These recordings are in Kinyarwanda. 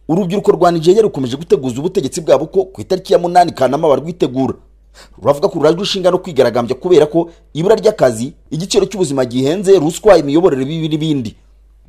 urubyiruko rwa nigeria rukomeje guteguza ubutegetsi bwabo ko ku itariki ya munani kanama barwitegura ruravuga ko rurajwe inshinga no kwigaragambya kubera ko ibura ry'akazi igiciro cy'ubuzima gihenze ruswa imiyoborere bibi n'ibindi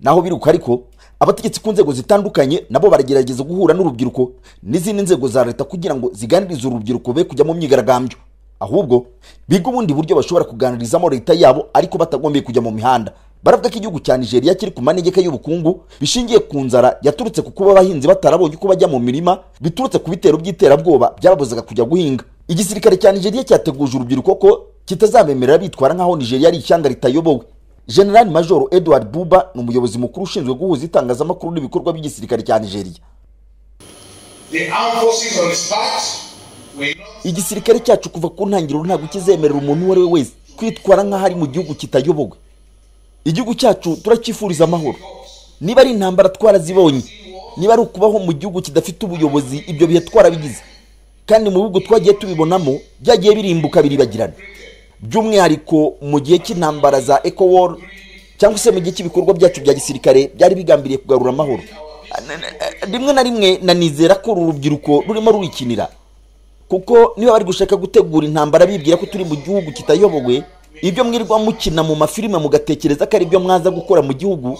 naho biruka ariko abategetsi ku nzego zitandukanye nabo baragerageza guhura n'urubyiruko n'izindi nzego za leta kugira ngo ziganirize urubyiruko be kujya mu myigaragambyo ahubwo biga ubundi buryo bashobora kuganirizamo leta yabo ariko batagombye kujya mu mihanda baravuga ko igihugu cya nigeria kiri ku manegeka y'ubukungu bishingiye ku nzara yaturutse ku kuba abahinzi batarabonye uko bajya mu mirima biturutse ku bitero by'iterabwoba byababuzaga kujya guhinga igisirikare cya nigeria cyateguje urubyiruko ko kitazabemerera bitwara nk'aho nigeria ari ishyanga ritayobowe general major edward buba ni umuyobozi mukuru ushinzwe guhuza itangazamakuru n'ibikorwa by'igisirikare cya nigeria The armed forces on its part will not igisirikare cyacu kuva ku ntangiriro ntabwo kizemerera umuntu uwo ari we wese kwitwara nk'aho ari mu gihugu kitayobowe igihugu cyacu turacyifuriza amahoro niba ari intambara twarazibonye niba ari ukubaho mu gihugu kidafite ubuyobozi ibyo bihe twarabigize kandi mu bihugu twagiye tubibonamo byagiye birimbuka biribagirana by'umwihariko mu gihe cy'intambara za ecowar cyangwa se mu gihe cy'ibikorwa byacu bya gisirikare byari bigambiriye kugarura amahoro rimwe na rimwe nanizera ko uru rubyiruko rurimo rurikinira kuko niba bari gushaka gutegura intambara bibwira ko turi mu gihugu kitayobowe ibyo mwirwa mukina mu mafilime mugatekereza ko ari byo mwaza gukora mu gihugu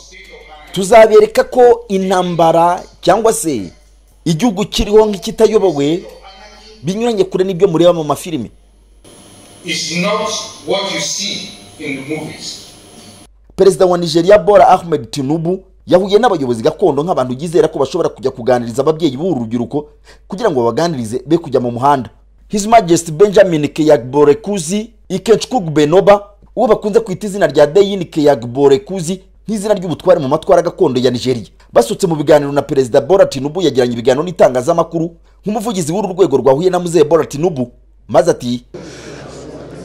tuzabereka ko intambara cyangwa se igihugu kiriho nk'ikitayobowe binyuranye kure n'ibyo mureba mu mafilime is not what you see in the movies. perezida wa nigeria bora ahmed tinubu yahuye n'abayobozi gakondo nk'abantu yizera ko bashobora kujya kuganiriza ababyeyi b'uru rubyiruko kugira ngo babaganirize be kujya mu muhanda his majesty benjamin keyagborekuzi ikechkugu benoba uwo bakunze kwita izina rya deyin keyagborekuzi nk'izina ry'ubutware mu matwara gakondo ya nigeria basutse mu biganiro na perezida bora tinubu yagiranye ibiganiro n'itangazamakuru nk'umuvugizi w'uru rwego rwahuye na muzeye bora tinubu maze ati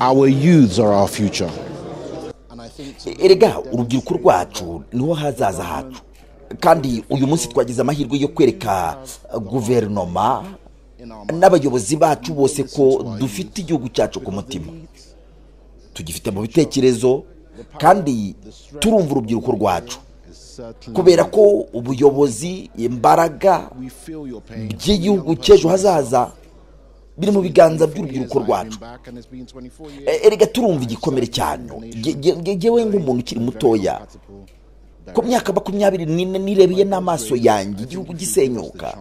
Our youths are our future. erega urubyiruko rwacu niho hazaza hacu kandi uyu munsi twagize amahirwe yo kwereka uh, guverinoma n'abayobozi bacu bose ko dufite igihugu cyacu ku mutima tugifite mu bitekerezo kandi turumva urubyiruko rwacu kubera ko ubuyobozi imbaraga by'igihugu cy'ejo hazaza biri mu biganza by'urubyiruko rwacu E- erega turumva igikomere cyane Nge- nge- nge- ngewe nk'umuntu ukiri mutoya ku myaka makumyabiri n'ine nirebeye n'amaso yanjye igihugu gisenyuka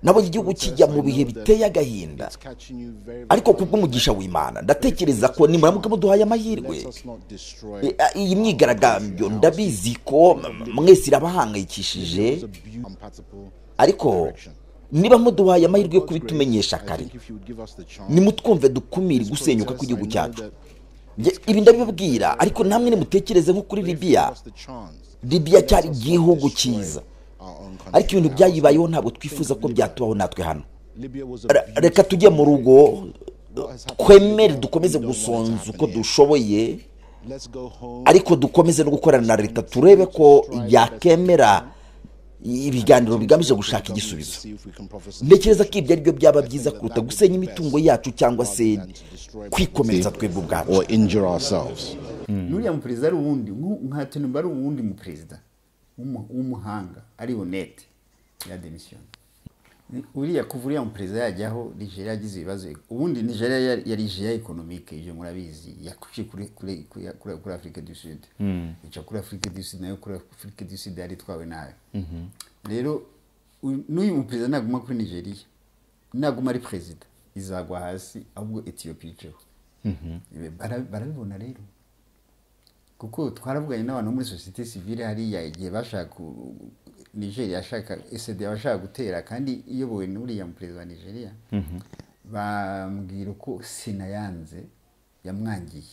nabonye igihugu kijya mu bihe biteye agahinda ariko kubw'umugisha w'imana ndatekereza ko nimuramuka muduhaye amahirwe e, a- iyi myigaragambyo ndabizi ko m- mwese irabahangayikishije ariko niba muduhaye amahirwe yo kubitumenyesha kare nimutwumve dukumire gusenyuka kw'igihugu cyacu Nge- ibi ndabibabwira ariko namwe nimutekereze nko kuri libiya libiya cyari igihugu cyiza ariko ibintu byayibayeho ntabwo twifuza ko byatubaho natwe hano Re- reka tujye mu rugo twemere dukomeze gusonza uko dushoboye ariko dukomeze no gukorana na leta turebe ko yakemera ibiganiro bigamije gushaka igisubizo ntekereza ko ibyo aribyo byaba byiza kuruta gusenya imitungo yacu cyangwa se kwikomeretsa twebwe ubwacu or injure ourselves. n'uriya muperezida ari uwundi nk'u- nka tinubu ari uwundi muperezida w'umu- w'umuhanga ari honete yademisiyona uriya kuva uriya muperezida yajyaho nigeria yagize ibibazo ubundi nigeria yari- yari jeya ekonomike ibyo murabizi yakuciye kuri kuri- kuri kuri- kuri afurika du sud ica kuri afurika du sud nayo kuri afurika du sud yari itwawe nabi rero uyu- n'uyu muperezida naguma kuri nigeria naguma ari perezida izagwa hasi ahubwo etiyopiya iceho Bara- barabibona rero kuko twaravuganye n'abantu bo muri sosiyete sivile hariya igihe bashaka ku- nigeria yashaka esedi bashaka gutera kandi iyobowe n'uriya perezida wa nigeria bambwira ko sena yanze yamwangiye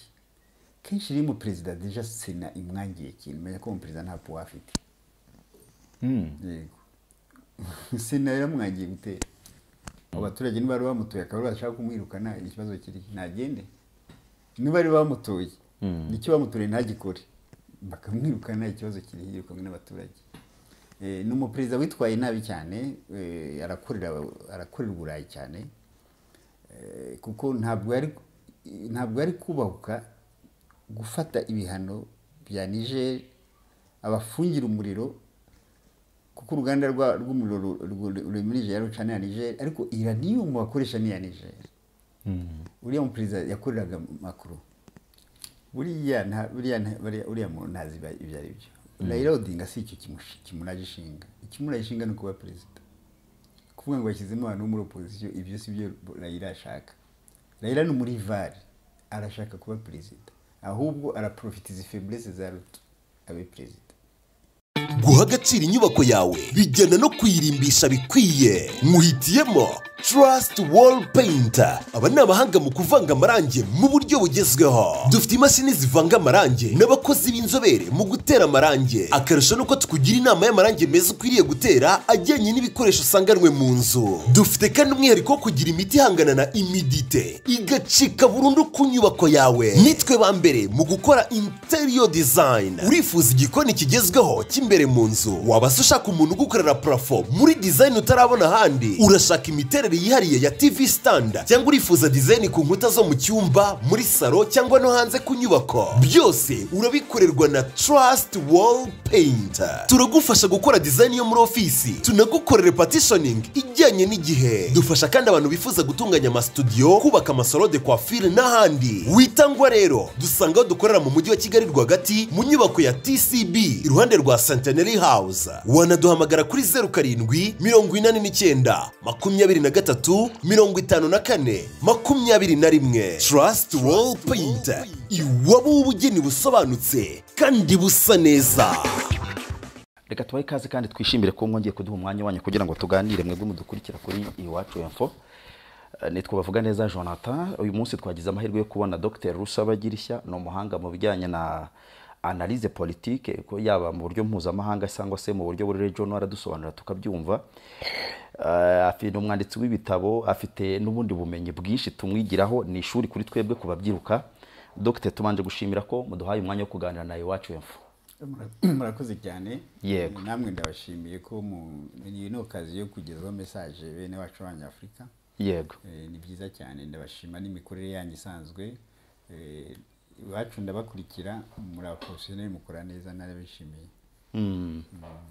kenshi iyo umuperezida deja sena imwangiye ikintu menya ko umuperezida nta puwa afite yego sena yamwangiye gutera abo baturage ntibari bamutuye akaba bashaka kumwirukana ikibazo kiri ntagende ntibari bamutoye nicyo bamutoye ntagikore bakamwirukana ikibazo kiri yirukanwe n'abaturage Eh, ni umuperezida witwaye nabi cyane eh, arakorera arakorera uburayi cyane Eh, kuko ntabwo yari ntabwo yari kubahuka gufata ibihano bya niger abafungira umuriro kuko uruganda rwa- rw'umuriro ru- ru- ruri muri nigeria ruca n'iya nigeria ariko iraniyumu bakoresha n'iya nigeria uriya muperezida yakoreraga makuru buriya nta- buriya nta- buriya- uriya muntu ntazi iba- ibyo ari byo rayira odinga si icyo kimushi- kimuraje ishinga ikimuraje ishinga ni ukuba perezida kuvuga ngo yashyizemo abantu bo muri opozisiyo ibyo si byo rayira ashaka rayira ni umurivari arashaka kuba perezida ahubwo araprofitiza ifeburese za ruto abe perezida guha agaciro inyubako yawe bijyana no kuyirimbisha bikwiye muhitiyemo Trust Wall Painter aba ni abahanga mu kuvanga amarangi mu buryo bugezweho dufite imashini zivanga amarangi n'abakozi b'inzobere mu gutera amarangi akarusho nuko tukugira inama y'amarangi meza ukwiriye gutera ajyanye n'ibikoresho usanganwe mu nzu dufite kandi umwihariko wo kugira imiti ihangana na imidite igacika burundu ku nyubako yawe nitwe ba mbere mu gukora interior design urifuza igikoni kigezweho cy'imbere mu nzu wabasha ushaka umuntu ugukorera parafo muri design utarabona ahandi urashaka imiterere yihariye ya tv standard cyangwa urifuza design ku nkuta zo mu cyumba muri salo cyangwa no hanze ku nyubako byose urabikorerwa na trust wall painter turagufasha gukora design yo muri ofisi tunagukorere partitioning ijyanye n'igihe dufasha kandi abantu bifuza gutunganya amasitudiyo kubaka amasalo de coiffure n'ahandi witangwa rero dusanga aho dukorera mu mujyi wa kigali rwagati mu nyubako ya tcb iruhande rwa centenary house wanaduhamagara kuri zeru karindwi mirongo inani n'icyenda makumyabiri na gatatu mirongo itanu na kane makumyabiri na rimwe trust wall paint iwabo w'ubugeni busobanutse kandi busa neza reka tubahe ikaze kandi twishimire ko mwongeye kuduha umwanya wanyu kugira ngo tuganire mwebwe mudukurikira kuri iwacu info Eh, nitwa bavuga neza jonathan uyu munsi twagize amahirwe yo kubona dr rusabagirishya ni umuhanga mu bijyanye na analyse politique ko yaba mu buryo mpuzamahanga cyangwa se mu buryo buri regional aradusobanura tukabyumva Eh, afi- ni umwanditsi w'ibitabo afite n'ubundi bumenyi bwinshi tumwigiraho ni ishuri kuri twebwe ku babyiruka dr tubanje gushimira ko muduhaye umwanya wo kuganira na iwacu info murakoze cyane Yego. namwe ndabashimiye ko mu- iyi ni okazi yo kugezaho mesaje bene wacu abanyafurika yego Eh, ni byiza cyane ndabashima n'imikorere yanyu isanzwe Eh, iwacu ndabakurikira muri abaporofesiyoneri mukora neza narabishimiye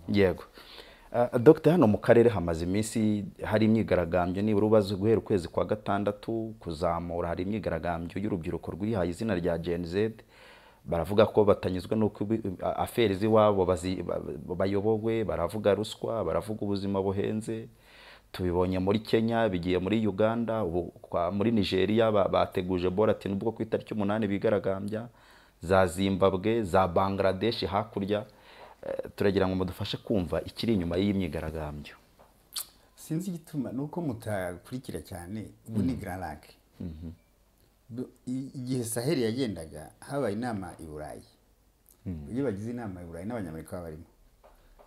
yego Ah, dr hano mu karere hamaze iminsi hari imyigaragambyo nibura ubaze guhera ukwezi kwa gatandatu kuzamura hari imyigaragambyo y'urubyiruko rwihaye izina rya gen z baravuga ko batanyuzwe n'uko ibi- a- aferi z'iwabo bazi- ba- ba- bayobowe baravuga ruswa baravuga ubuzima buhenze tubibonye muri kenya bigiye muri uganda ubu kwa- muri nigeria ba- bateguje boratin ubwo ku itariki umunani bigaragambya za zimbabwe za bangladesh hakurya Eh, turagira ngo mudufashe kumva ikiri inyuma y'iyi myigaragambyo sinzi igituma ni uko mutakurikira cyane ubu ni gararake igihe saheli yagendaga habaye inama i burayi iyo bagize inama i burayi n'abanyamerika baba barimo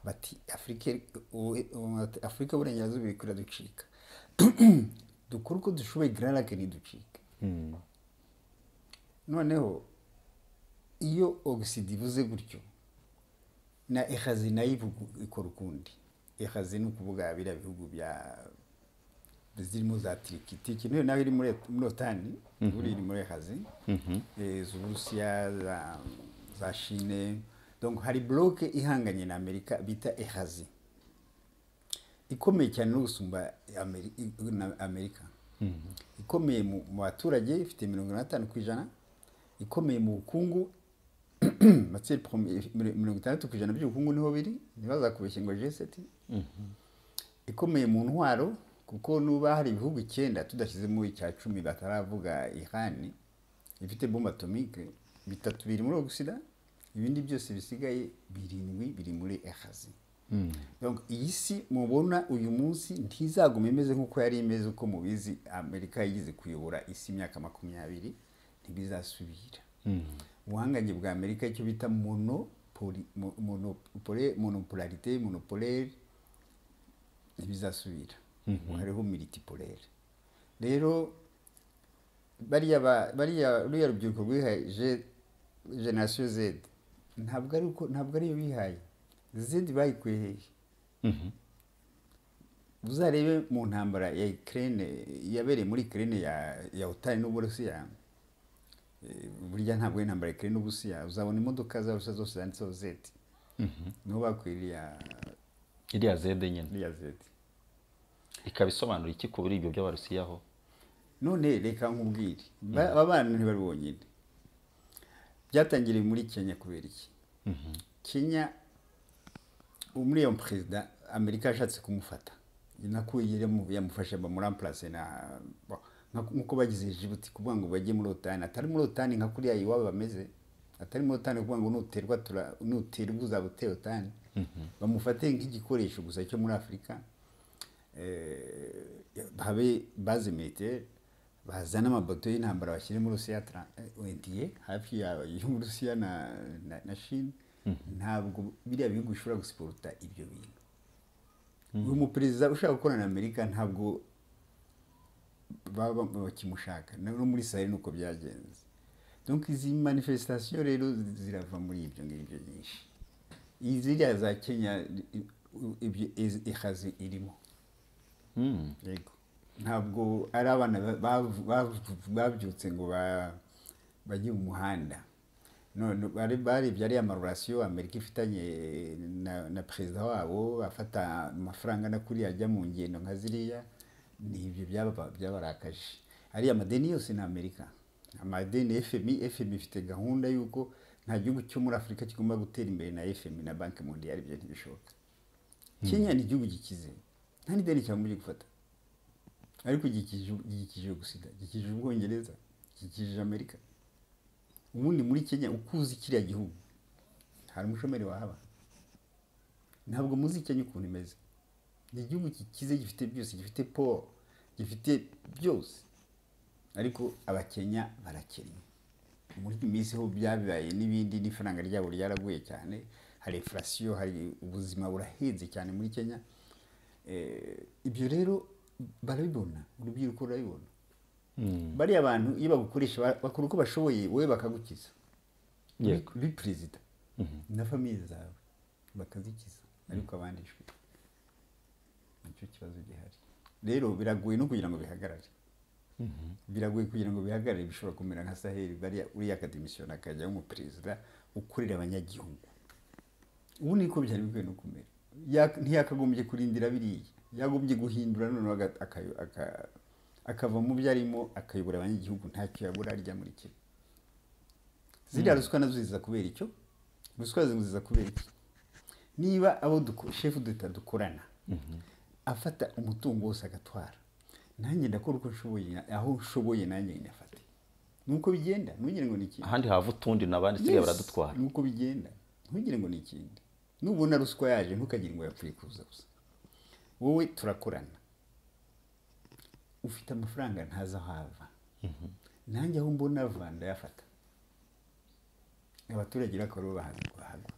bati afurika u- u- afurika y'uburengerazuba iri kuraducika dukore uko dushoboye gararake ntiducike noneho iyo ogisida ivuze gutyo na ehazi nayo ivugu- ikora ukundi ehazi ni ukuvuga biriya bihugu bya zirimo za turiki turiki nayo nayo iri muri muri otani buriya iri muri ehazi Eh, z'uburusiya za- za shine donc hari bloke ihanganye na amerika bita ehazi ikomeye cyane no gusumba Ameri- i- na amerika ikomeye mu mu baturage ifite mirongo ine na gatanu ku ijana ikomeye mu bukungu materi mirongo itandatu ku ijana by'ubukungu niho biri ntibazakubeshye ngo jeseti ikomeye mu ntwaro kuko nuba hari ibihugu icyenda tudashyizemo icya cumi bataravuga ihani ifite bombe atomike bitatu biri muri ogisida ibindi byose bisigaye birindwi biri muri ehazi Donc, iyi si mubona uyu munsi ntizaguma imeze nk'uko yari imeze uko mubizi amerika yigeze kuyobora isi imyaka makumyabiri ntibizasubira ubuhangange bwa amerika icyo bita monopoli- mo- monopole- monopolarite monopolere ntibizasubira hariho militipolere rero bariya ba- bariya ruriya rubyiruko rwihaye Je- generasiyo zedi ntabwo ari uko ntabwo ariyo bihaye zedi bayikuye hehe uzarebe mu ntambara ya Ukraine yabereye muri Ukraine ya ya Utari n'Uburusiya Eh, burya ntabwo ari intambara ya Ukraine n'Uburusiya uzabona imodoka za Rusiya zose zanditseho Z niho bakwiriye iriya zede nyine iriya zeti ikaba isobanura iki kuri ibyo by'abarusiyaho none reka nkubwire Ba- aba bana ntibari bonyine byatangiriye muri kenya kubera iki kenya uwo muri iyo perezida amerika yashatse kumufata nako yirimo- yamufashe bamuramplase na bo, nka- nk'uko bagize jibuti kuvuga ngo bajye muri otani atari muri otani nka kuriya iwabo bameze atari muri otani kuvuga ngo nuterwa tura- nuterwa uzaba uteye otani bamufate nk'igikoresho gusa cyo muri afurika habe baze militaire bazana amabato y'intambara bashyire muri Rusiya tra- eh, ONDA, hafi ya- yo muri Rusiya na, na, na Chine ntabwo biriya bihugu bishobora gusiporuta ibyo bintu uyu muperezida ushaka gukorana na Amerika ntabwo baba bakimushaka Na- no muri Sahel nuko byagenze donc izi manifestation rero zirava muri ibyo ngibyo nyinshi iziriya za Kenya i- i- ibyo iz- ihazi irimo yego ntabwo ari abana ba- bavu- bavu- babyutse ngo ba- bajye mu muhanda none bari barebye ariya marorasiyo amerika ifitanye na- na perezida wabo afata amafaranga na kuriya ajya mu ngendo nka ziriya ni ibyo byaba- byabarakaje ariya amadeni yose ni amerika amadeni fmi fmi ifite gahunda y'uko nta gihugu cyo muri afurika kigomba gutera imbere na fmi na banki mondiyari ibyo ntibishoboka kenya ni igihugu gikize nta n'ideni cyangwa umujyi gufata ariko gikikije gikikije gusida gikikije ubwongereza gikikije amerika ubundi muri kenya uko uzi kiriya gihugu hari umushomeri wahaba ntabwo muzi kenya ukuntu imeze ni igihugu gikize gifite byose gifite poro gifite byose ariko abakenya barakennye muri iyi minsi ho byabaye n'ibindi n'ifaranga ryabo ryaraguye cyane hari infurasiyo hari ubuzima burahenze cyane muri kenya Eh, ibyo rero barabibona urubyiruko rurabibona bariya bantu iyo bagukoresha ba- bakora uko bashoboye wowe bakagukiza Yego. uri perezida na famiye zawe bakazikiza ariko abandi shwe nicyo kibazo gihari rero biragoye no kugira ngo bihagarare biragoye kugira ngo bihagarare bishobora kumera nka saheli bariya uriya akademisiyoni akajyaho umuperezida ukorera abanyagihugu ubu niko byari bikwiye no kumera Ya- ntiyakagombye kurindira biriya yagombye guhindura noneho aga- akayo- aka- akava mu byo arimo akayobora abanyagihugu ntacyo yabura arya muri kimwe ziriya ruswa nazo ziza kubera icyo ruswa ziza ziza kubera iki niba abo duko- shefu d'etat dukorana afata umutungo wose agatwara nanjye ndakora uko nshoboye aho nshoboye nanjye nyafate nuko bigenda ntugire ngo ni iki ahandi hava utundi nabandi isigaye baradutwara nuko bigenda ntugire ngo ni ikindi nubona ruswa yaje ntukagire ngo yapfuye kuza gusa wowe turakorana ufite amafaranga ntazi aho ava nanjye aho mbona ava ndayafata abaturage bakaba bahagwa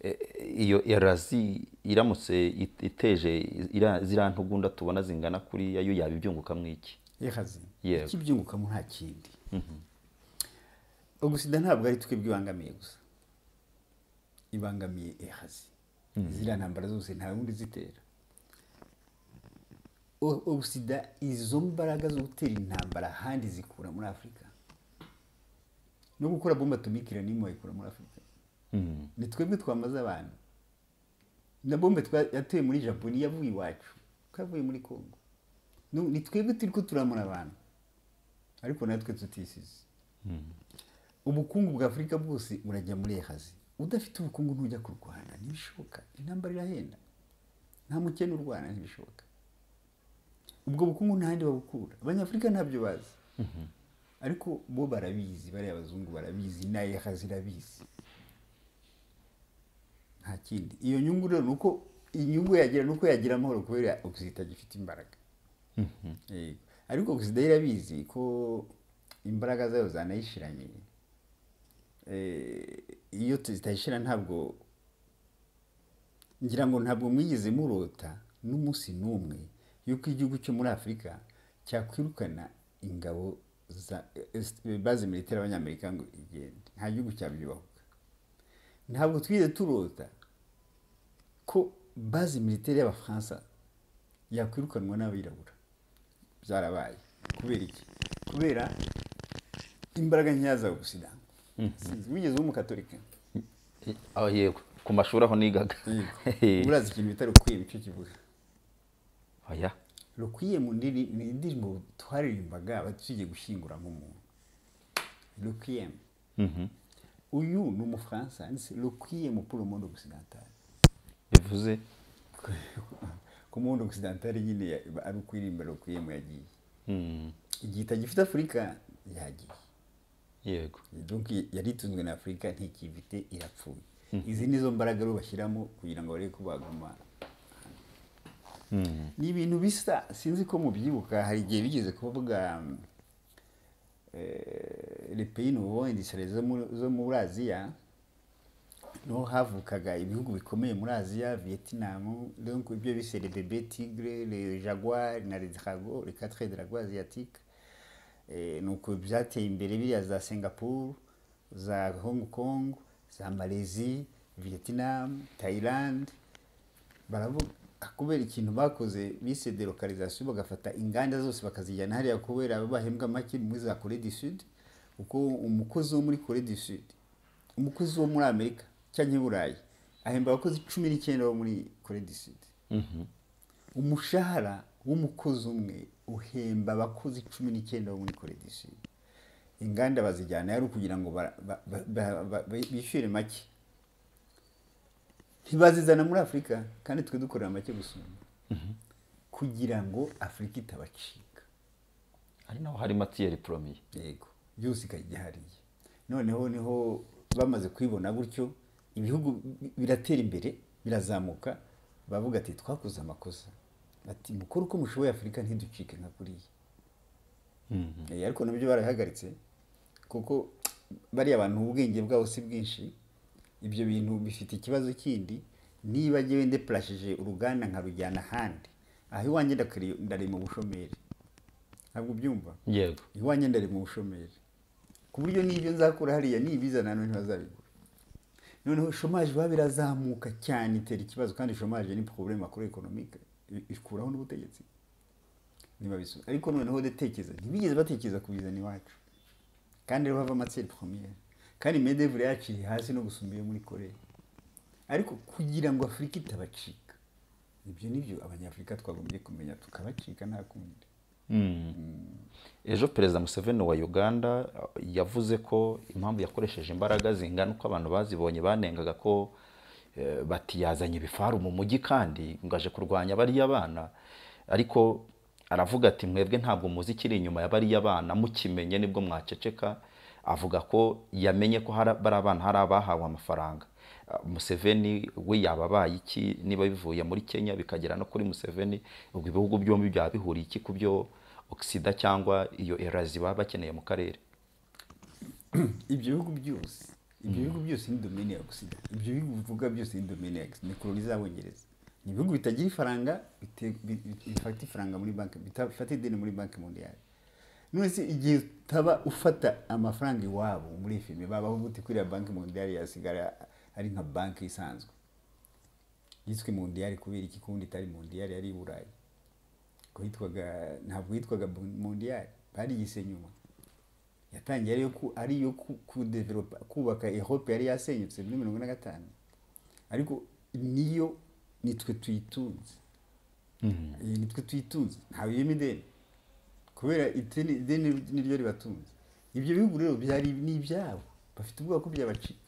E- e- iyo erazi iramutse it- iteje ira- ziriya ntugunda tubona zingana kuriya yo yaba ibyungukamo iki yehazi Yego. ikibyungukamo nta kindi ubusida ntabwo ari twebwe ibangamiye gusa ibangamiye ehazi ziriya ntambara zose nta wundi zitera O- ubusida izo mbaraga zo gutera intambara ahandi zikura muri afurika no gukora bomba atomikira n'imwe wayikura muri afurika ni twebwe twamaze abantu na bombe twa- yateye muri japoni yavuye iwacu kavuye muri kongo Nu- ni twebwe turi ko turamura abantu ariko natwe tutisize ubukungu bwa afurika bwose burajya muri ehazi udafite ubukungu ntujya kurwana ntibishoboka intambara irahenda nta mukene urwana ntibishoboka ubwo bukungu nta handi babukura abanyafurika ntabyo bazi ariko bo barabizi bariya abazungu barabizi na ehazi irabizi nta kindi iyo nyungu rero ni uko inyungu yagira ni uko yagira amahoro kubera ogisida gifite imbaraga Yego. ariko ogisida irabizi ko imbaraga zayo zanayishiranye Eh, iyo zitayishira ntabwo ngira ngo ntabwo mwigeze murota n'umunsi n'umwe y'uko igihugu cyo muri afurika cyakwirukana ingabo za baze militari y'abanyamerika ngo igende nta gihugu cyabyubahuka ntabwo twigeze turota ko bazi militeri y'abafaransa yakwirukanwa n'abirabura byarabaye kubera iki kubera imbaraga nkeya za obusida wigeze uba umukatorika aho yego ku mashuri aho nigaga urazi ikintu bita rukwiye nicyo kivuga oya rukwiye mu ndiri- ni indirimbo twaririmbaga abatugiye gushyingura nk'umuntu rukwiye uyu ni umufaransa yanditse rukwiye mu puro mondo gusidantari bivuze ku mondo gusidantari nyine ya- ari ukuririmba rukwiye mu yagiye igita gifite afurika yagiye yego donc yari itunzwe na afurika ntikivite irapfuye izi ni zo mbaraga rero bashyiramo kugira ngo barebe ko baguma ni ibintu bisa sinzi ko mubyibuka hari igihe bigeze kuvuga mm, eh, les pays nouveaux industriels zo muri- zo muri aziya niho havukaga ibihugu bikomeye muri aziya vietnam donc ibyo bise le bebe tigre le jaguar na le drago le quatre drago asiatique Eh, ni uko byateye imbere biriya za singapore za hong kong za malezi vietnam thailand baravuga kubera ikintu bakoze bise delocalisation bagafata inganda zose bakazijyana hariya kubera bahembwa make muri za kore du sud kuko umukozi wo muri kore du sud umukozi wo muri amerika cyangwa i burayi ahemba abakozi cumi n'icyenda bo muri kore du sud umushahara w'umukozi umwe uhemba abakozi cumi n'icyenda bo muri koredisi inganda bazijyana yari ukugira ngo bara- ba- ba- ba- ba- ba- bishyure make ntibazizana muri afurika kandi twe dukorera make gusumba kugira ngo afurika itabacika ari naho hari matiyeri poromiye yego byose ikajya ihariye noneho niho bamaze kwibona gutyo ibihugu bi- biratera imbere birazamuka bavuga ati twakoze amakosa bati mukore uko mushoboye afurika ntiducike nka kuriya Eh, ariko nabyo barabihagaritse kuko bariya abantu ubwenge bwabo si bwinshi ibyo bintu bifite ikibazo kindi niba ngewe ndepurashije uruganda nkarujyana ahandi aho iwanjye ndakari- ndari mu bushomeri ntabwo ubyumva yego iwanjye ndari mu bushomeri ku buryo n'ibyo nzakura hariya nibizana hano ntibazabigura noneho shomaje baba birazamuka cyane itera ikibazo kandi shomaje ni problème makuru ekonomike ikuraho n'ubutegetsi niba bisu ariko noneho ndatekereza ntibigeze batekereza kubizana iwacu kandi rero hava amatsinda première kandi medevure yacu iri hasi no gusumba iyo muri korea ariko kugira ngo afurika itabacika ibyo nibyo abanyafurika twagombye kumenya tukabacika nta kundi ejo perezida museveni wa uganda yavuze ko impamvu yakoresheje imbaraga zingana uko abantu bazibonye banengaga ko eh, bati yazanye ibifaru mu mujyi kandi ngo aje kurwanya bariya bana ariko aravuga ati mwebwe ntabwo muzi ikiri inyuma ya bariya bana mukimenye nibwo mwaceceka avuga ko yamenye ko hari bari abana hari abahawe amafaranga Ah, Museveni we yaba abaye iki niba bivuye muri Kenya bikagera no kuri Museveni ubwo ibihugu byombi byaba bihuriye iki ku byo ogisida cyangwa iyo erazi baba bakeneye mu karere ibyo bihugu byose ibyo bihugu byose ni domine ya gusida ibyo bihugu bivuga byose ni domine ya gusida ni koloni z'abongereza ni ibihugu bitagira ifaranga bite- bi- bi- bifata ifaranga muri banki bifata ideni muri banki mondiyali none se igihe utaba ufata amafaranga iwabo muri fime babaho gute kuriya banki mondiyali yasigara ari nka banki isanzwe yiswe mondiyali kubera iki kundi itari mondiyali yari i burayi ko yitwaga ntabwo yitwaga mondiyali barigise nyuma yatangiye ari iyo ku- ari iyo ku- kudevelopa kubaka ehope yari yasenyutse muri mirongo ine na gatanu ariko niyo nitwe tuyitunze Eh, nitwe tuyitunze ntawe uyemo ideni kubera ideni ideni niryo ribatunze ibyo bihugu rero byari ni ibyabo bafite ubwoba ko byabacika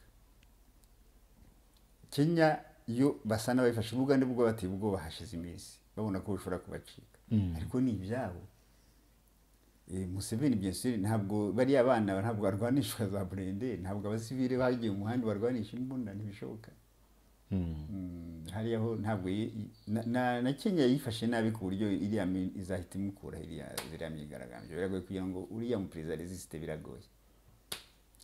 kenya yo basa n'ababifashe ubugande bwo bateye ubwoba hashize iminsi babona ko bishobora kubacika ariko ni ibyabo Eh, museveni bien sûr ntabwo bariya bana ntabwo barwanishwa za burende ntabwo abasivile bagiye mu muhanda barwanisha imbunda ntibishoboka Mm, hariya ho ntabwo yi- yi- na- na na kenya yifashe nabi ku buryo iriya mi- izahita imukura iriya iriya myigaragambyo biragoye kugira ngo uriya muperezida resiste biragoye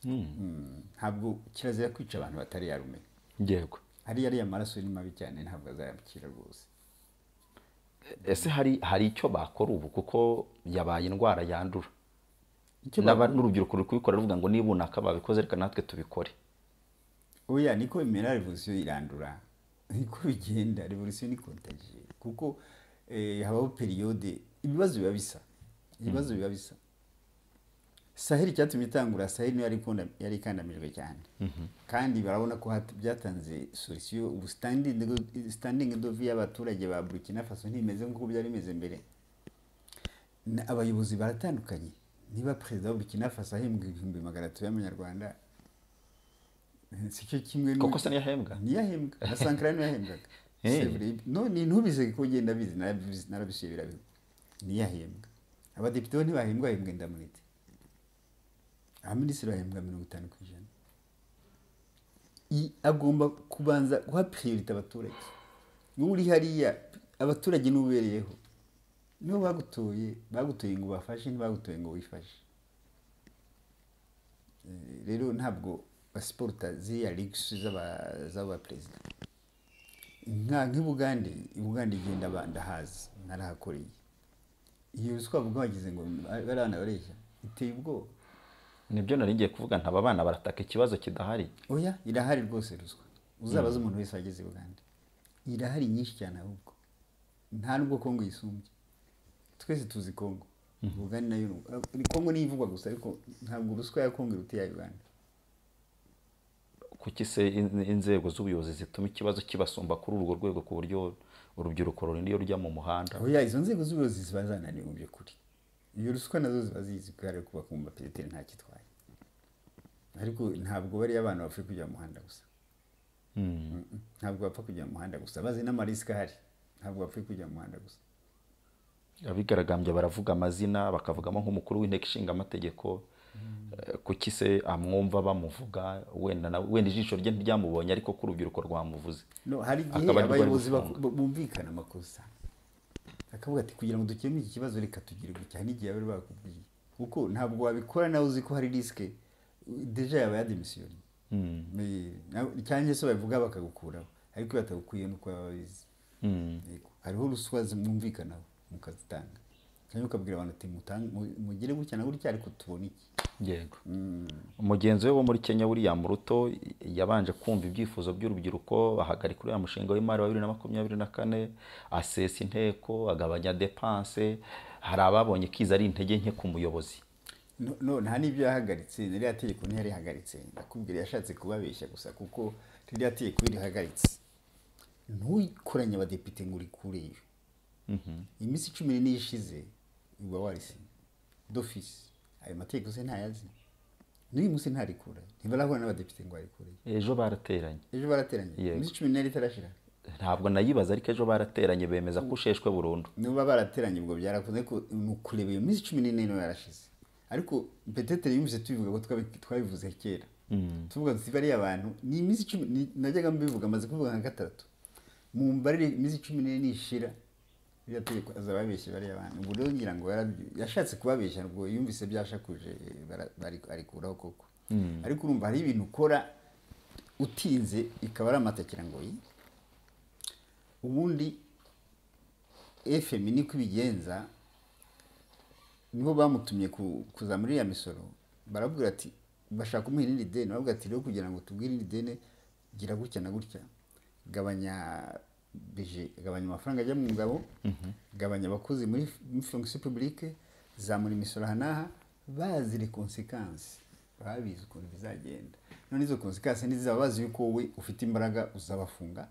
Mm, ntabwo kirazira kwica abantu batari yarumenya yego hariya ariya maraso ni mabi cyane ntabwo azayakira rwose ese hari hari icyo bakora ubu kuko yabaye indwara yandura Icyo N'aba- bakora- n'urubyiruko ruri kubikora ruvuga ngo niba unaka babikoze reka natwe tubikore oya niko bimera revolisiyo irandura niko bigenda revolisiyo ni kontagiye kuko eh, habaho periyode ibibazo biba bisa ibibazo biba bisa saheli icyatumye itangura saheli niyo yari ikunda- yari ikandamijwe cyane kandi barabona ko hat- byatanze solusiyo ubu sitandingi dovi y'abaturage ba burkina faso ntimeze nk'uko byari bimeze mbere Na- abayobozi baratandukanye niba perezida wa burkina faso ahembwa ibihumbi magana atatu y'amanyarwanda sicyo kimwe n'u- Koko se niyo ahembwa? niyo ahembwa na sankara niyo yahembwaga Eh. Se vrai. no ni ntubize ko ugenda bizi narabizi narabisuye birabiho niyo ahembwa abadepite bo ntibahembwa bahembwa indamurite abaminisitiri bahembwa mirongo itanu ku ijana I- agomba kubanza guha periyorite abaturage wowe uri hariya abaturage niwe ubereyeho nibo bagutoye bagutoye ngo ubafashe ntibagutoye ngo wifashe Eh, rero ntabwo basiporuta ziriya ligisi z'aba- z'aba perezida nka nk'ibugande ibugande igenda ba- ndahazi narahakoreye iyo ruswa bavuga bagize ngo bariya bana bareshya iteye ubwoba nibyo nari ngiye kuvuga ntaba abana barataka ikibazo kidahari oya irahari rwose ruswa uzabaze umuntu wese wageze ibugande irahari nyinshi cyane ahubwo nta nubwo kongo yisumbye twese tuzi kongo ubugande nayo ni- kongo niyo ivugwa gusa ariko ntabwo ruswa ya kongo iruta iya uganda kuki se in- inzego z'ubuyobozi zituma ikibazo kibasumba kuri urwo rwego ku buryo urubyiruko rurinda iyo rujya mu muhanda oya izo nzego z'ubuyobozi ziba zananiwe mu by'ukuri iyo ruswa nazo ziba zizi kubera ko bakumva pereteri nta kitwaye ariko ntabwo bariya abana bapfuye kujya mu muhanda gusa Mm-mm. ntabwo bapfa kujya mu muhanda gusa bazi n'amarisika ahari ntabwo bapfuye kujya mu muhanda gusa abigaragambya baravuga amazina bakavugamo nk'umukuru w'inteko ishinga amategeko kuki se amwumva bamuvuga wenda na- wenda ijisho rye ntiryamubonye ariko ko urubyiruko rwamuvuze no hari igihe Akaba ari rwo bari abayobozi baku- gufunga. bu- bumvikana amakosa akavuga ati kugira ngo dukemure iki kibazo reka tugire gutya n'igihe bari bakubwiye kuko ntabwo wabikora nawe uzi ko hari risike deja yaba yademisiyoni cyangwa se babivuga bakagukuraho ariko iyo batagukwiye ni uko baba babizi Yego. hariho ruswa zimwumvikanaho mukazitanga cyangwa ukabwira abantu ati "Mutange- mu- mugire gutya na gutya ariko tubona iki yego umugenzi we wo muri kenya william ruto yabanje kumva ibyifuzo by'urubyiruko ahagarika uriya mushinga w'imari wa bibiri na makumyabiri na kane asesa inteko agabanya depanse hari ababonye kiza ari intege nke ku muyobozi No- no nta n'ibyo yahagaritse ririya tegeko ntiyarihagaritse ndakubwira yashatse kubabeshya gusa kuko ririya tegeko iyo rihagaritse ntuyikoranye abadepite ngo urikureyo iminsi cumi n'ine ishize uba warisinya d'office ayo mategeko se ntayazi n'uyu munsi ntarikura ntibarahura n'abadepite ngo barikureyo ejo barateranye ejo barateranye Yego. iminsi cumi n'ine itarashira ntabwo nayibaza ariko ejo barateranye bemeza ko usheshwe burundu niba barateranye ubwo byarakunze ko ni ukureba iyo minsi cumi n'ine niba yarashize ariko peteteri yumvise tubivuga ko twabi- twabivuze kera tuvuga tuti bariya bantu ni iminsi cumi ni- najyaga mbivuga amaze kubivuga nka gatatu mumva rero iminsi cumi n'ine nishira ririya tegeko azaba yabeshye bariya bantu ubwo rero ngira ngo yarabyu- yashatse kubabeshya ngo yumvise byashakuje eh, bara- bari- arikuraho koko ariko urumva hariho ibintu ukora utinze ikaba ari amatakira ngo yi ubundi efemi niko ibigenza niho bamutumye ku- kuza muri iriya misoro barabwira ati bashaka kumuha irindi deni baravuga ati rero kugira ngo tubwire irindi deni gira gutya na gutya gabanya bije gabanya amafaranga ajya mu ngabo gabanya abakozi muri fonction publique zamura imisoro aha n'aha bazire konsekansi babizi ukuntu bizagenda none izo konsekansi ntizaba bazi yuko wowe ufite imbaraga uzabafunga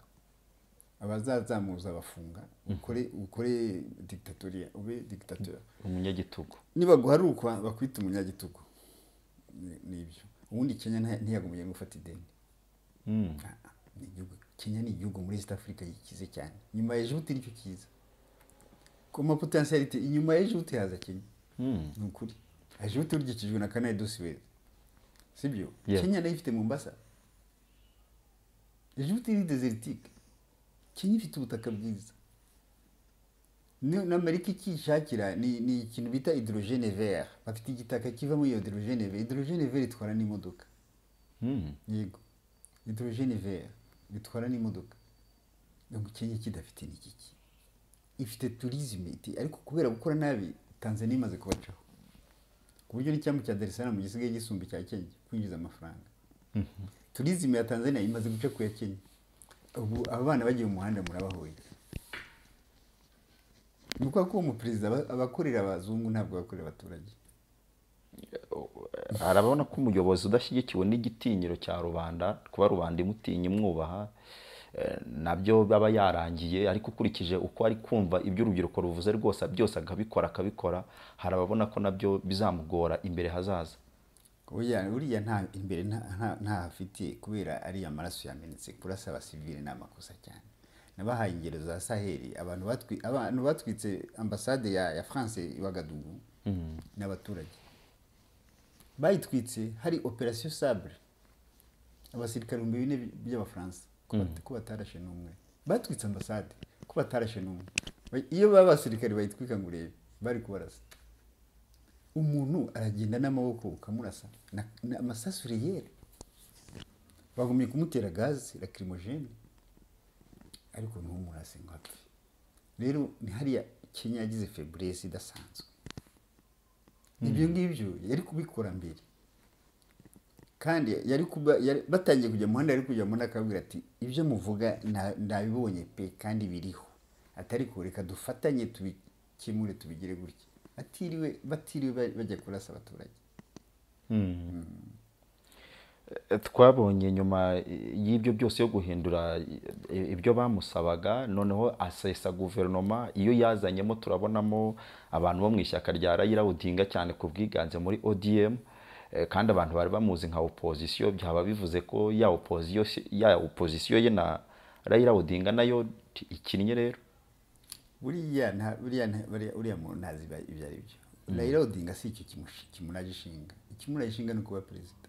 abazazamura uzabafunga ukore ukore dictatorial ube dictateur umunyagitugu nibaguharukwa bakwita umunyagitugu Ni- nibyo ubundi kenya nta- ntiyagumiye gufata ideni Ah, ah, ni igihugu- kenya ni igihugu muri east africa gikize cyane nyuma ya ejibuti nicyo cyiza ku ma potentiality inyuma ya ejibuti haza kenya ni ukuri ejibuti urugikijwe na canal de suez sibyo Yeah. kenya nayo ifite mombasa ejibuti ni desertique kenya ifite ubutaka bwiza ni n'amerika ikishakira ni, ni ikintu bita hydrogene vert bafite igitaka kivamo iyo hydrogene vert hydrogene vert itwara n'imodoka yego hydrogene vert bitwara n'imodoka ntabwo kenya kidafite n'ikiki ifite tourisme iti ariko kubera gukora nabi tanzania imaze kubacaho ku buryo n'icyambu cya dar es salaam gisigaye gisumba icya kenya kwinjiza amafaranga tourisme ya tanzania imaze guca ku ya kenya ubu aba bana bagiye mu muhanda murabahoye ni ukuvuga ko uwo muperezida aba- abakorera abazungu ntabwo abakorera abaturage arabona ko umuyobozi udashyigikiwe n'igitinyiro cya rubanda kuba rubanda imutinya imwubaha eh, nabyo aba yarangiye ariko ukurikije uko ari kumva ibyo urubyiruko ruvuze rwose byose akabikora akabikora hari ababona ko nabyo bizamugora imbere hazaza Oya, uriya nta imbere nta- nta- nta hafite kubera ariya maraso yamenetse kurasa abasivile ni amakosa cyane nabahaye ingero za saheli abantu batwi- abantu batwitse ambasade ya, ya france i wagadugu ni abaturage bayitwitse hari operasiyo sabre abasirikare ibihumbi bine by'abafaransa ko bat- ko batarashe n'umwe batwitse ambasade ko batarashe n'umwe Ba- iyo baba abasirikare bayitwika ngo urebe bari kubarasa umuntu aragenda n'amaboko ukamurasa na- na- amasasu riyeri bagumye kumutera gaze lakirimogene ariko ntumurase ngo apfe rero ni hariya kenya yagize feburesi idasanzwe ibyo ngibyo yari kubikora mbere kandi yari kuba yari- batangiye kujya mu muhanda yari kujya mu muhanda akababwira ati ibyo muvuga na- nabibonye pe kandi biriho atari ko reka dufatanye tubikemure tubigire gutya batiriwe batiriwe ba- bajya kurasa abaturage Eh, twabonye nyuma eh, y'ibyo byose yo guhindura eh, ibyo bamusabaga noneho asesa guverinoma iyo yazanyemo turabonamo abantu bo mu ishyaka rya rayira odinga cyane ku bwiganze muri odm eh, kandi abantu bari bamuzi nka opozisiyo byaba bivuze ko ya opozisiyo ya opozisiyo ye na rayira odinga nayo t- ikinnye rero buriya nta- buriya nta- buriya- uriya muntu ntazi iba- ibyo ari byo rayira odinga si icyo kimush- kimuraje ishinga ikimuraje ishinga ni ukuba perezida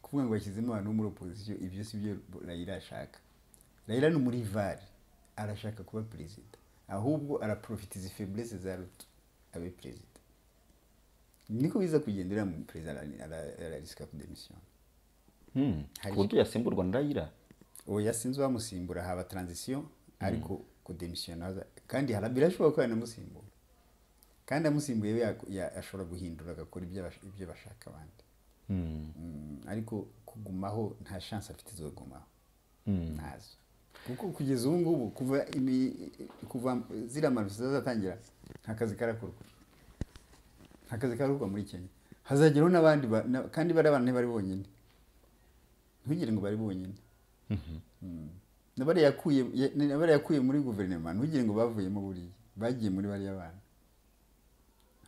kuvuga ngo yashyizemo abantu bo muri opozisiyo ibyo si byo rayira ashaka rayira ni muri vare arashaka kuba perezida ahubwo araprofitiza feburese za ruto abe perezida niko biza kugendera mu perezida ara- ara- ararisika kudemisiyo Hmm, ku buryo yasimburwa na rayira oya sinzi uwamusimbura haba taranzisiyo ariko kudemisiyona kandi hara- birashoboka ko yanamusimbura kandi amusimbuye we yaku- ya- ashobora guhindura agakora ibyo abash- ibyo bashaka abandi Mm, ariko kugumaho nta shansi afite zo kugumaho ntazo kuko kugeza ubu ngubu kuva imi- kuva ziriya manifestation zatangira nta kazi karakorwa nta kazi karakorwa muri kenya hazageraho n'abandi ba- na- kandi bari abantu ntibari bonyine ntugire ngo bari bonyine na bariya yakuye ya- na bariya yakuye muri guverinoma ntugire ngo bavuyemo buriya bagiye muri bariya bana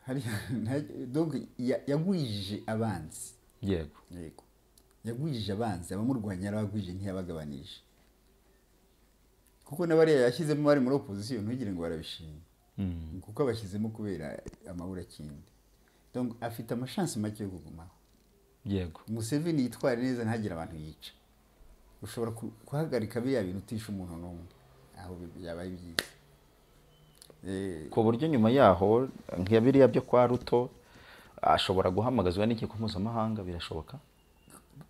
hariya nta- donc ya- yagwijije abanzi yego yego yagwijije abanzi abamurwanya yarabagwije ntiyabagabanije kuko na bariya yashyizemo bari muri opozisiyo ntugire ngo barabishima kuko abashyizemo kubera amabura akindi donc afite amashansi make yo kugumaho yego museveni yitware neza ntagire abantu yica ushobora ku- guhagarika biriya bintu utisha umuntu n'umwe aho bi- byaba ari byiza Eh, ku buryo nyuma yaho nka biriya byo kwa ruto ashobora guhamagazwa n'ikigo mpuzamahanga birashoboka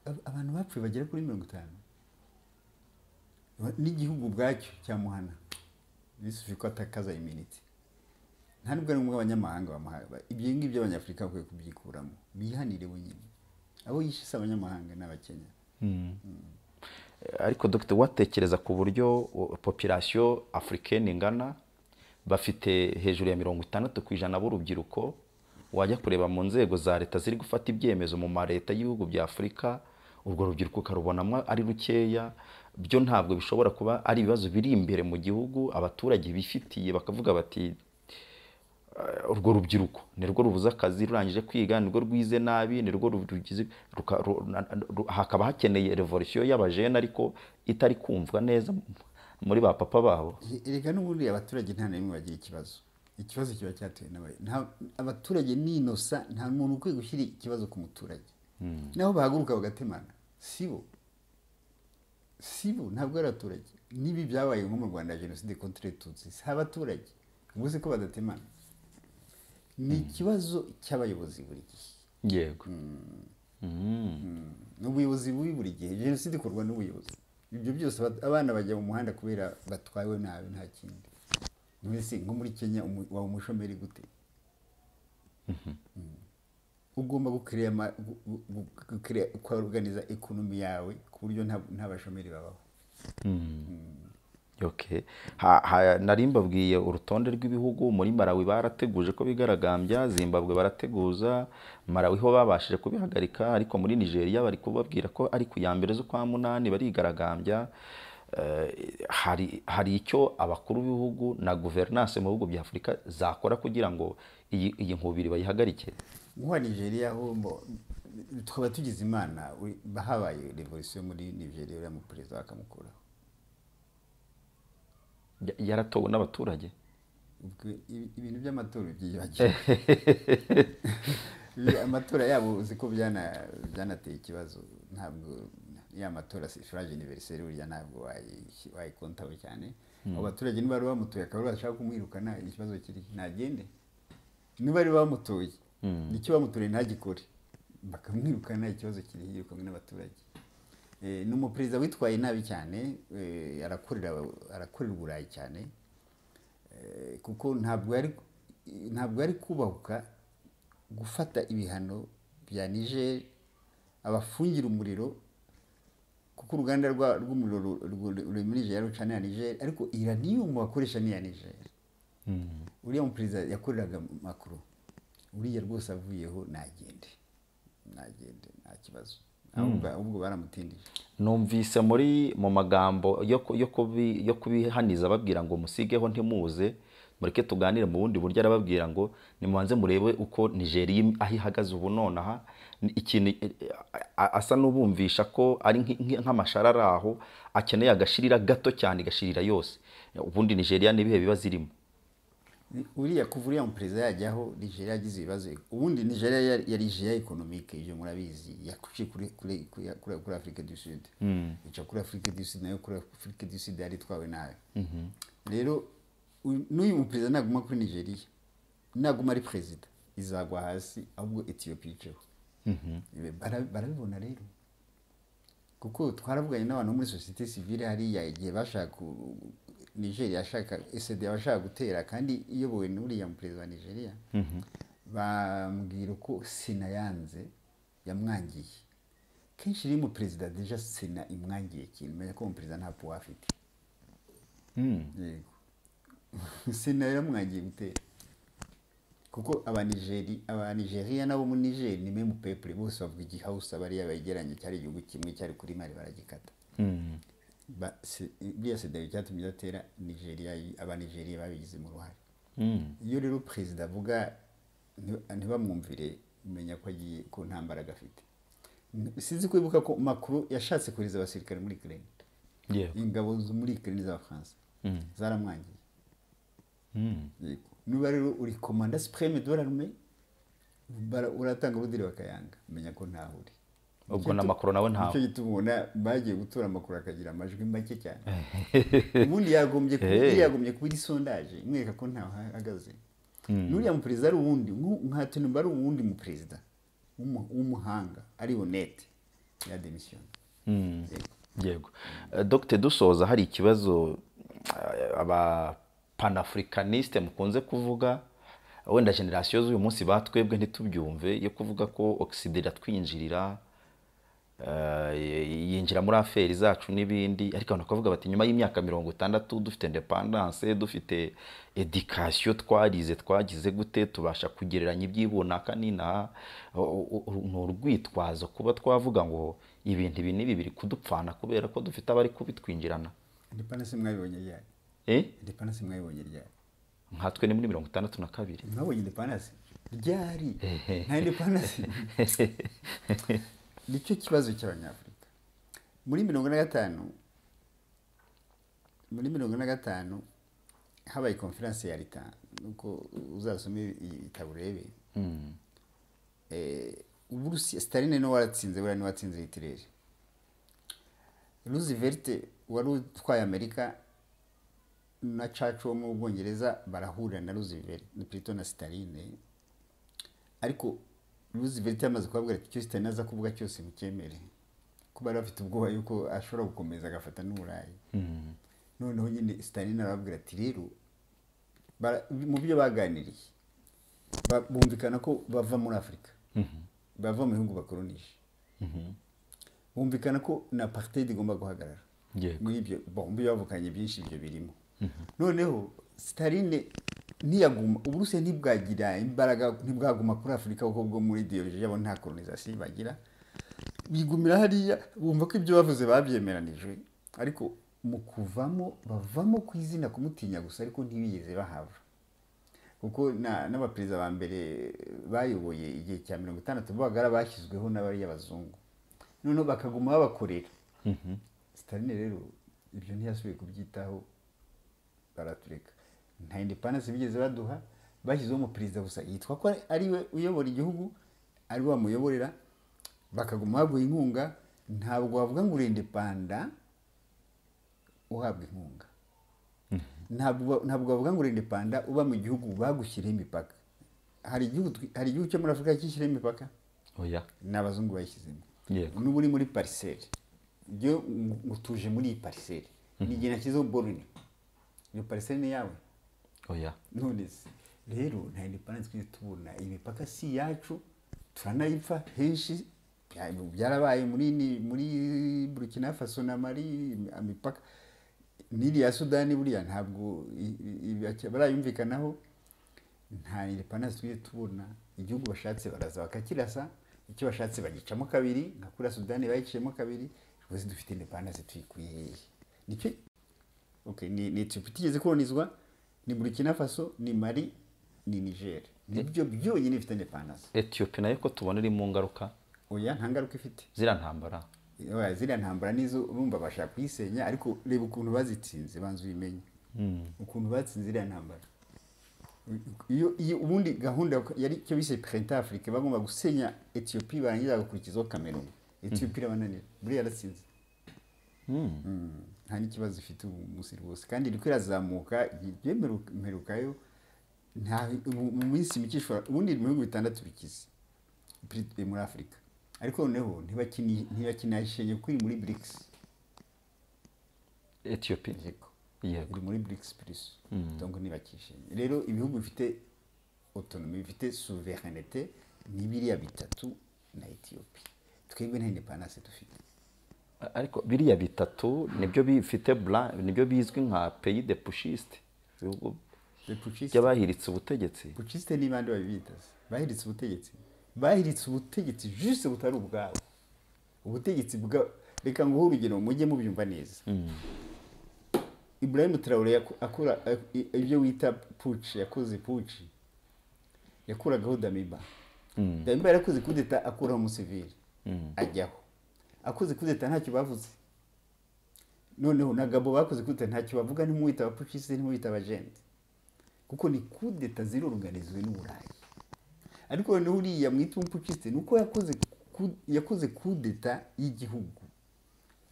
ab- abantu bapfuye bagera kuri mirongo itanu Ba- n'igihugu ubwacyo cyamuhana bisufi ko atakaza iminiti nta nubwo ari ngombwa abanyamahanga bamuha- ba- ibyo ngibyo abanyafurika bakwiye kubyikuramo bihanire bo nyine abo yishe si abanyamahanga ni abakenya ariko dr watekereza ku buryo popirasiyo afurikani ingana bafite hejuru ya mirongo itandatu ku ijana b'urubyiruko wajya kureba mu nzego za leta ziri gufata ibyemezo mu maleta y'ibihugu bya afurika urwo rubyiruko ukarubonamo ari rukeya byo ntabwo bishobora kuba ari ibibazo biri imbere mu gihugu abaturage bifitiye bakavuga bati urwo rubyiruko nirwo rubuze akazi rurangije kwiga nirwo rwize nabi nirwo rugize ruka- ru- na- ru- hakaba hakeneye revolisiyo y'abajene ariko itari kumvwa neza muri ba papa babo reka n'ubundi abaturage nta na rimwe bagira ikibazo ikibazo kiba cyatewe n'abayobozi Nta- abaturage ni inosa nta muntu ukwiye gushyira ikibazo ku muturage naho bahaguruka bagatemana sibo sibo ntabwo ari abaturage n'ibi byabaye nko mu rwanda jenoside kontre tutsi si abaturage ubwo se ko badatemana ni ikibazo cy'abayobozi buri gihe yego ni ubuyobozi bubi buri gihe jenoside ikorwa n'ubuyobozi ibyo byose abat- abana bajya mu muhanda kubera batwawe nabi nta kindi mbese nko muri kenya umu- waba umushomeri gute Mm. ugomba gukireya ukaganiza ekonomi yawe ku buryo nta nta bashomeri babaho Mm. Okay. Ha- ha- nari mbabwiye urutonde rw'ibihugu muri Malawi barateguje ko bigaragambya Zimbabwe barateguza Malawi ho babashije kubihagarika ariko muri Nigeria bari kubabwira ko ari ku ya mbere z'ukwa munani barigaragambya Eh, hari hari icyo abakuru b'ibihugu na guverinanse mu bihugu bya Afurika zakora kugira ngo iyi iyi nkubiri bayihagarike nkuwa nigeria ho mbo- twaba tugize imana we- habaye revolisiyo muri nigeria uriya muperezida bakamukuraho Ya- yaratowe n'abaturage Ubwo ibi- ibintu by'amatora byibagiwe Ibi- amatora yabo uzi ko byana- byanateye ikibazo ntabwo ya matora furaje aniveriseri burya ntabwo wayi- wayikontaho cyane abo baturage niba bari bamutoye akaba ari bashaka kumwirukana ikibazo kiri ntagende niba bari bamutoye nicyo bamutoye ntagikore bakamwirukana ikibazo kiri yirukanwe n'abaturage Eh, ni umuperezida witwaye nabi cyane eh, arakorera arakorera uburayi cyane Eh, kuko ntabwo yari ntabwo yari kubahuka gufata ibihano bya niger abafungira umuriro kuko uruganda rwa- rw'umuriro ru- ru- ruri muri niger rucanira niger ariko iranium bakoresha ni iya niger uriya muperezida yakoreraga makuru uriya rwose avuyeho nagende nagende nta kibazo ahubwo ahubwo baramutindije numvise muri mu magambo yo ku- yo kubi- yo kubihaniza babwira ngo musigeho ntimuze mureke tuganire mu bundi buryo arababwira ngo nimubanze murebe uko nigeria im- aho ihagaze ubu nonaha ni ikintu eh, a- asa n'ubumvisha ko ari nk'i- nk'i- nk'amashara ari aho akeneye agashirira gato cyane igashirira yose ubundi nigeria n'ibihe biba zirimo uriya kuva uriya muperezida yajyaho nigeria yagize ibibazo ubundi nigeria yari- yari ijiya ekonomike ibyo murabizi yakuciye kuri kuri kuri- kuri- kuri afurika du sud ica kuri afurika du sud nayo kuri afurika du sud yari itwawe nayo rero uyu- n'uyu muperezida naguma kuri nigeria naguma ari perezida izagwa hasi ahubwo etiyopiya iceho Bara- barabibona rero kuko twaravuganye n'abantu bo muri sosiyete sivile hariya igihe bashaka ku- nigeria yashaka esedi yabashaka gutera kandi iyobowe n'uriya perezida wa nigeria bambwira ko sena yanze yamwangiye kenshi rero umuperezida deja sena imwangiye ikintu menya ko umuperezida nta puwa afite yego sena yaramwangiye gutera kuko abanigeri abanigeriya n'abo muri nigeri ni memu pepure bose bavuga igihawusa bariya begeranye cyari igihugu kimwe cyari kuri mari baragikata Ba- se- buriya sedari cyatumye idatera nigeriya abanigeriya babigizemo uruhare iyo rero perezida avuga nti- ntibamwumvire menya ko agiye ku ntambaraga afite N- sinzi kwibuka ko makuru yashatse kohereza abasirikare muri ukraine ingabo zo muri ukraine z'abafaransa zaramwangiye yego niba rero uri komanda supreme de l'arme bara- uratanga urudiri bakayanga menya ko ntaho uri Ubwo na Macron nawe ntawe. nicyo gituma ubona bagiye gutora amakuru akagira amajwi make cyane ubundi yagombye kuba Hey. yagombye kuba iri sondaje imwereka ko ntaho ahagaze n'uriya muperezida ari uwundi nku- nka nimba ari uwundi muperezida w'umu- w'umuhanga ari honete ya demisiyoni yego Eh, dr dusoza hari ikibazo eh, aba panafricaniste mukunze kuvuga wenda generasiyo z'uyu munsi batwebwe ntitubyumve yo kuvuga ko ogisida iratwinjirira eh, yinjira muri aferi zacu n'ibindi ariko abantu bakavuga bati nyuma y'imyaka mirongo itandatu dufite indepandanse dufite edikasiyo twarize twagize gute tubasha kugereranya iby'ibunaka n'inaha O- o- o- ni urwitwazo kuba twavuga ngo ibintu ibi n'ibi biri kudupfana kubera ko dufite abari kubitwinjirana indepandanse mwabibonye ryari Eh? indepandanse mwabibonye ryari nkatwe ni muri mirongo itandatu na kabiri mwabonye indepandanse ryari nta indepandanse nicyo kibazo cy'abanyafurika muri mirongo na gatanu muri mirongo na gatanu habaye konferanse ya leta nuko uzasome ibitabo urebe Eh, uburusiya sitaline niwe waratsinze buriya niwe watsinze hitireri roosevelt wari utwaye amerika na churchill wo mu bwongereza barahurira na roosevelt na plito na sitaline ariko roosevelt yamaze kubabwira ati icyo sitaline aza kuvuga cyose mucyemere ko bari bafite ubwoba yuko ashobora gukomeza agafata n'uburayi noneho nyine sitaline arababwira ati rero bara- mu byo baganiriye ba- bumvikana ko bava muri afurika bava mu bihugu bakoronije bumvikana ko na apartheid igomba guhagarara Yego. muri ibyo bombi bavukanye byinshi ibyo birimo noneho sitaline ntiyaguma uburusiya ntibwagira imbaraga ntibwaguma kuri afurika kuko bwo muri ideoloji yabo nta kolonizasiyo bagira bigumira hariya bumva ko ibyo bavuze babyemeranijwe ariko mu kuvamo bavamo ku izina kumutinya gusa ariko ntibigeze bahava kuko na- n'abaperezida ba mbere bayoboye igihe cya mirongo itandatu b'abagara bashyizweho n'abari abazungu noneho bakaguma babakorera sitaline rero ibyo ntiyasubiye kubyitaho baratureka nta indepandanse bigeze baduha bashyizeho umuperezida gusa yitwa ko ariwe uyobora igihugu ariwe bamuyoborera bakaguma baguha inkunga ntabwo wavuga ngo uri indepanda uhabwa inkunga ntabwo ntabwo bavuga ngo urinde panda uba mu gihugu bagushyiriho imipaka hari igihugu twi- hari igihugu cyo muri afurika cyishyiriho imipaka oya ni abazungu bayishyizemo Yego. n'ubu uri muri pariseri ibyo utuje muri iyi pariseri ni igihe nashyizeho borune iyo pariseri ni yawe oya none se rero nta independanse twese tubona imipaka si iyacu turanayipfa henshi bya- byarabaye muri ni- muri burkina faso na mari imipaka n'iriya sudani buriya ntabwo i- i- i- barayumvikanaho nta independanse twese tubona igihugu bashatse baraza bakakirasa icyo bashatse bagicamo kabiri nka kuriya sudani bayiciyemo kabiri rwose dufite independanse tuyikuye hehe nicyo Okay, ni ni Ethiopia itigeze kolonizwa ni Burkina Faso ni Mali ni Niger nibyo byonyine bifite independence etiyopi nayo ko tubona iri mu ngaruka oya nta ngaruka ifite ziriya ntambara oya ziriya ntambara nizo urumva bashaka kuyisenya ariko reba ukuntu bazitsinze banza ubimenye ukuntu batsinze iriya ntambara iyo iyo ubundi gahunda yari icyo bise printemps afrique bagomba gusenya Ethiopia barangiza bagakurikizaho Cameroon Ethiopia irabananira buriya yaratsinze nta n'ikibazo ifite ubu munsi rwose kandi iri kwirazamuka igiye mperuka- mperukayo nta mu- mu minsi mike ishobora ubundi iri mu bihugu bitandatu bikize pri- muri afurika ariko noneho ntibakini- ntibakinayishenye kuko iri muri brics etiyopi yego yego iri muri brics plus donc ntibakishenye rero ibihugu bifite autonomy bifite souveraineté ni biriya bitatu na ethiopia twebwe nta independence dufite ariko biriya bitatu nibyo bifite bra nibyo bizwi nka peyi de pushiste ibihugu Les putschistes- by'abahiritse ubutegetsi pucisite ni bande babibita se bahiritse ubutegetsi bahiritse ubutegetsi juse butari ubwabo ubutegetsi bwa reka nguhe urugero mujye mubyumva neza ibrahim Traore yako- akora ak- ibyo wita puci yakoze puci yakuragaho damiba damiba yarakoze kudeta akuraho umusivili ajyaho akoze kudeta ntacyo bavuze noneho na gabo bakoze kudeta ntacyo bavuga ntimuwita abapucisite ntimuwita abajenti kuko ni kudeta ziruruganizwe n'uburayi ariko noneho uriya mwita umupukisite ni uko yakoze ku- yakoze kudeta y'igihugu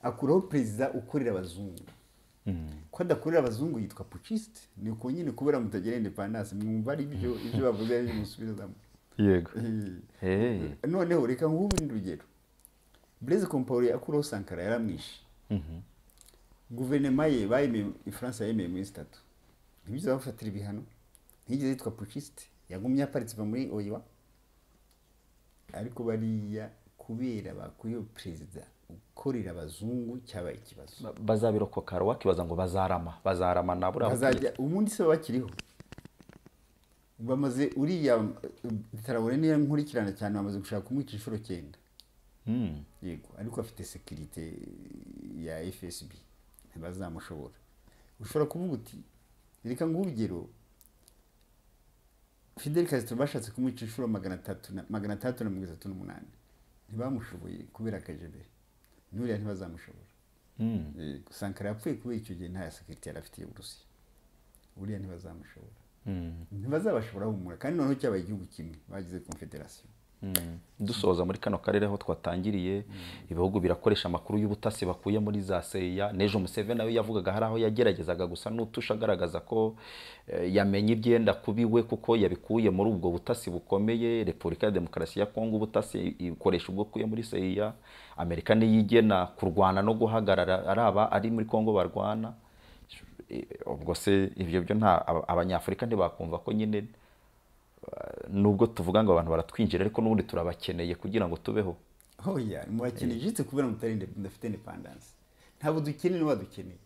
akuraho perezida ukorera abazungu ko adakorera abazungu yitwa pukisite ni uko nyine kubera mutagira indepandanse mwumva ari ibyo ibyo bavuga ari byo musubizamo yego Eh. noneho reka nguhe urundi rugero blaise compaore akuraho sankara yaramwishe guverinoma ye bayemeye ifaransa yemeye muri sitatu ntibyiza bafatira ibihano ntiyigeze yitwa pucisite yagumye aparitse iva muri oyiwa ariko bariya kubera bakuyeho perezida ukorera abazungu cyabaye ikibazo Ba- bazabirokokara wakibaza ngo bazarama bazarama na buriya bazajya ubundi se baba bakiriho bamaze uriya tarawore niyo nkurikirana cyane bamaze gushaka kumwica inshuro cyenda yego ariko afite sekirite ya fsb ntibazamushobora ushobora kuvuga uti reka nguhe urugero fidel castro bashatse kumwica inshuro magana atatu na- magana atandatu na mirongo itatu n'umunani ntibamushoboye kubera akajebere n'uriya ntibazamushobora Yego, sankara yapfuye kubera icyo gihe nta sekirite yari afitiye uburusiya buriya ntibazamushobora ntibazabashobora humura kandi noneho cyabaye igihugu kimwe bagize confederation Mm. dusoza muri kano karere aho twatangiriye ibihugu birakoresha amakuru y'ubutasi bakuye muri za seya nejo museveni nawe yavugaga hari aho yageragezaga gusa n'utusha agaragaza ko eh, yamenye ibyenda kuba iwe kuko yabikuye muri ubwo butasi bukomeye repubulika ya demokarasi ya kongo ubutasi ikoresha ubwo kuye muri seya amerika niyo igena kurwana no guhagarara ari aba ari muri kongo barwana Eh, ubwo se ibyo byo nta aba- abanyafurika ntibakumva ko nyine nubwo tuvuga ngo abantu baratwinjira ariko n'ubundi turabakeneye kugira ngo tubeho hoya mubakeneye jitse kubera mutari inde- mudafite independence ntabwo dukeneye n'abadukeneye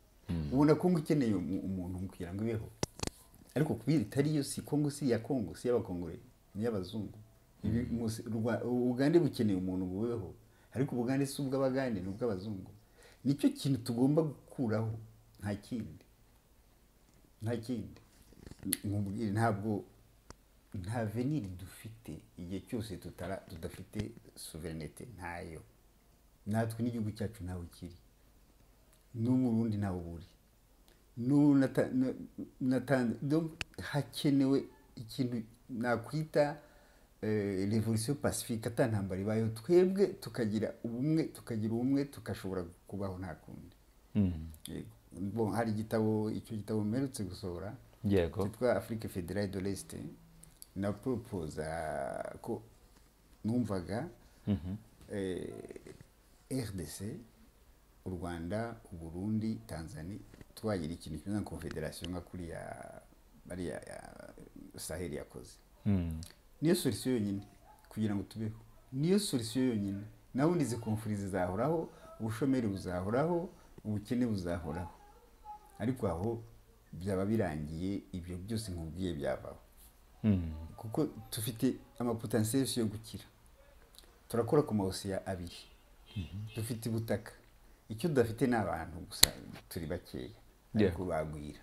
ubona kongo ukeneye umu- umuntu kugira ngo ibeho ariko kubera itari yo si kongo si iya kongo si iy'abakongore ni iy'abazungu Ibi mwose- Rwa- ubugande bukeneye umuntu bubeho ariko ubugande si ubw'abagande ni ubw'abazungu nicyo kintu tugomba gukuraho nta kindi nta kindi nkubwire ntabwo nta veniri dufite igihe cyose tutara- tudafite suverenete ntayo natwe n'igihugu cyacu ntawe kiri n'umurundi ntawe uburi n'unatanze hakenewe ikintu nakwita eh, revolution pacifique atantambara ibayeho twebwe tukagira ubumwe tukagira ubumwe tugashobora kubaho nta kundi Yego. Bo, hari igitabo icyo gitabo mperutse gusohora Yego. cyitwa afrique fédérale de l'est na proposa ko numvaga eh, rdc u rwanda u burundi tanzania twagira ikintu kimwe nka confederation nka kuriya bariya ya- saheli yakoze niyo solisiyo yonyine kugira ngo tubeho niyo solisiyo yonyine naho izi konfuri zizahoraho ubushomeri buzahoraho ubukene buzahoraho ariko aho byaba birangiye ibyo byose nkubwiye byavaho kuko dufite amapotansiyesi yo gukira turakora ku mawosiya abiri dufite ubutaka icyo udafite ni abantu gusa turi bakeya ariko bagwira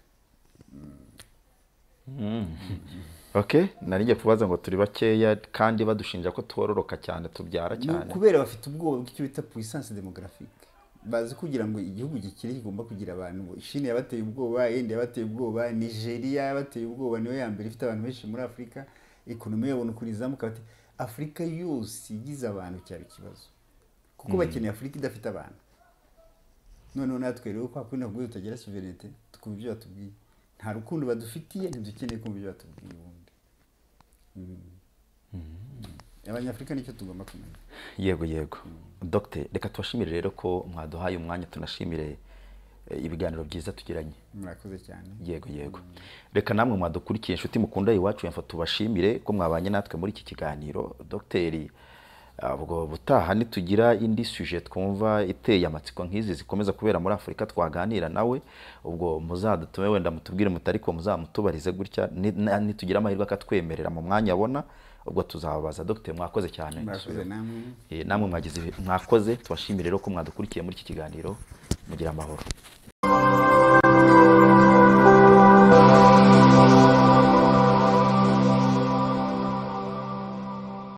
ok nari ngiye kubaza ngo turi bakeya kandi badushinja ko twororoka cyane tubyara Ni cyane ukubera bafite ubwoba bw'icyo bita puissance demographique bazi kugira ngo igihugu gikire kigomba kugira abantu shini yabateye ubwoba yenda yabateye ubwoba nigeria yabateye ubwoba niyo ya mbere ifite abantu benshi muri afurika ekonomi yabona ukuntu izamuka bati afurika yose igize abantu cyaba ikibazo kuko bakeneye afurika idafite abantu noneho natwe rero kwa kundi ntabwo tutagira suverenite tukumva ibyo batubwiye nta rukundo badufitiye ntidukeneye kumva ibyo batubwiye ubundi abanyafurika nicyo tugomba kumenya yego yego dogite reka tubashimire rero ko mwaduhaye umwanya tunashimire eh, ibiganiro byiza tugiranye murakoze cyane yego yego reka namwe mwadukurikiye inshuti mukunda iwacu yamfa tubashimire ko mwabanye natwe muri iki kiganiro dogiteri ubwo butaha nitugira indi suje twumva iteye amatsiko nk'izi zikomeza kubera muri afurika twaganira nawe ubwo muzadutume wenda mutubwire muti ariko muzamutubarize gutya ni- na- nitugira amahirwe akatwemerera mu mwanya abona ubwo tuzababaza dogiteri mwakoze cyane murakoze namwe Eh, namwe mwagize mwakoze tubashimire rero ko mwadukurikiye muri iki kiganiro mugira amahoro